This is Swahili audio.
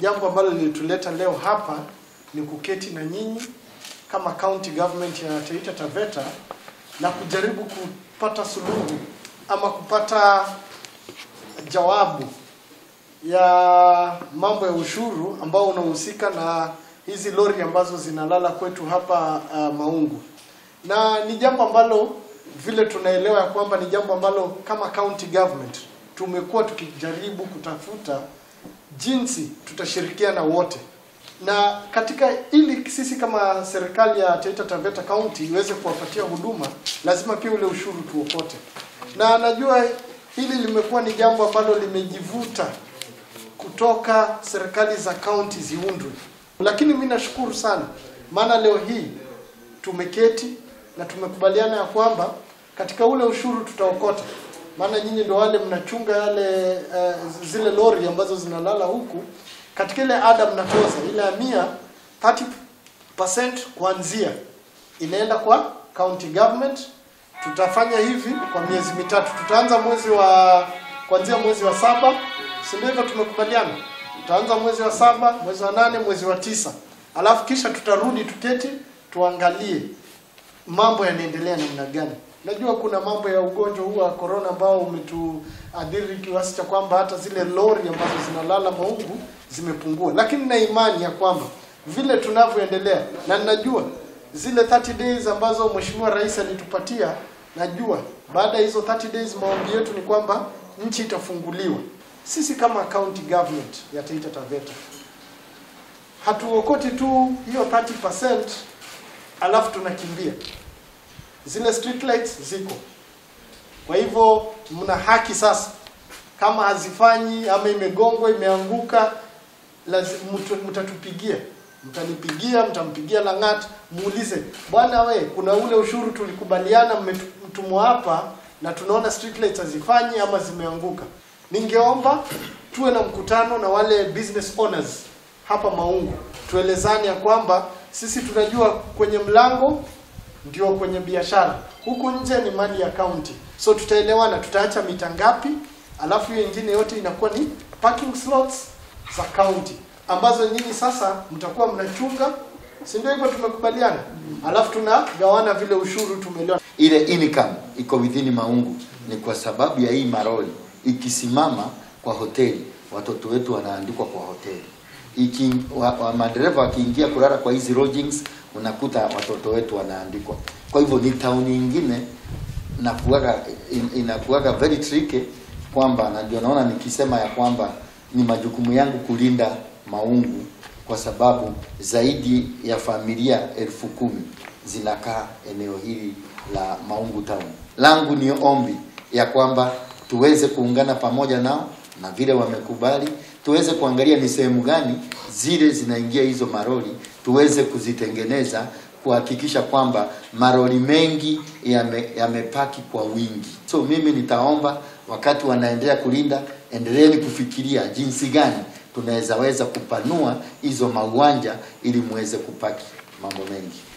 jambo ambalo lilituleta leo hapa ni kuketi na nyinyi kama county government ya Taita Taveta na kujaribu kupata suluhu ama kupata jawabu ya mambo ya ushuru ambao unahusika na hizi lori ambazo zinalala kwetu hapa uh, Maungu, na ni jambo ambalo vile tunaelewa ya kwamba ni jambo ambalo kama county government tumekuwa tukijaribu kutafuta jinsi tutashirikiana wote na katika ili sisi kama serikali ya Taita Taveta County iweze kuwapatia huduma, lazima pia ule ushuru tuokote, na najua hili limekuwa ni jambo ambalo limejivuta kutoka serikali za kaunti ziundwe, lakini mimi nashukuru sana, maana leo hii tumeketi na tumekubaliana ya kwamba katika ule ushuru tutaokota, maana nyinyi ndio wale mnachunga yale uh, zile lori ambazo zinalala huku katika ile ada mnatoza ile ya mia 30% kuanzia inaenda kwa county government. Tutafanya hivi kwa miezi mitatu, tutaanza mwezi wa kuanzia mwezi wa saba, si ndio hivyo tumekubaliana? Tutaanza mwezi wa saba, mwezi wa nane, mwezi wa tisa, alafu kisha tutarudi tuketi tuangalie mambo yanaendelea namna gani. Najua kuna mambo ya ugonjwa huu wa corona ambao umetuadhiri kiasi cha kwamba hata zile lori ambazo zinalala Maungu zimepungua, lakini na imani ya kwamba vile tunavyoendelea, na ninajua zile 30 days ambazo Mheshimiwa Rais alitupatia, najua baada ya hizo 30 days maombi yetu ni kwamba nchi itafunguliwa. Sisi kama county government ya Taita Taveta hatuokoti tu hiyo 30% alafu tunakimbia zile street lights ziko. Kwa hivyo mna haki sasa, kama hazifanyi ama imegongwa imeanguka, lazima mtatupigia, mtanipigia, mtampigia Lang'at, muulize bwana, we kuna ule ushuru tulikubaliana mtumwa hapa na tunaona street lights hazifanyi ama zimeanguka. Ningeomba tuwe na mkutano na wale business owners hapa Maungu, tuelezane ya kwamba sisi tunajua kwenye mlango ndio kwenye biashara, huku nje ni mali ya county. So tutaelewana, tutaacha mita ngapi, alafu hiyo ingine yote inakuwa ni parking slots za county ambazo nyinyi sasa mtakuwa mnachunga, si ndio? Hivyo tumekubaliana, alafu tunagawana vile ushuru tumeelewa. Ile income iko within Maungu ni kwa sababu ya hii maroli ikisimama kwa hoteli, watoto wetu wanaandikwa kwa hoteli iki wa, wa madereva wakiingia kulala kwa hizi lodgings unakuta watoto wetu wanaandikwa. Kwa hivyo ni tauni nyingine nakuaga in, inakuaga very tricky kwamba, na ndio naona nikisema ya kwamba ni majukumu yangu kulinda Maungu kwa sababu zaidi ya familia elfu kumi zinakaa eneo hili la Maungu town. Langu ni ombi ya kwamba tuweze kuungana pamoja nao na vile wamekubali tuweze kuangalia ni sehemu gani zile zinaingia hizo maroli, tuweze kuzitengeneza kuhakikisha kwamba maroli mengi yamepaki yame kwa wingi. So mimi nitaomba wakati wanaendelea kulinda, endeleeni kufikiria jinsi gani tunaweza weza kupanua hizo mauwanja ili muweze kupaki mambo mengi.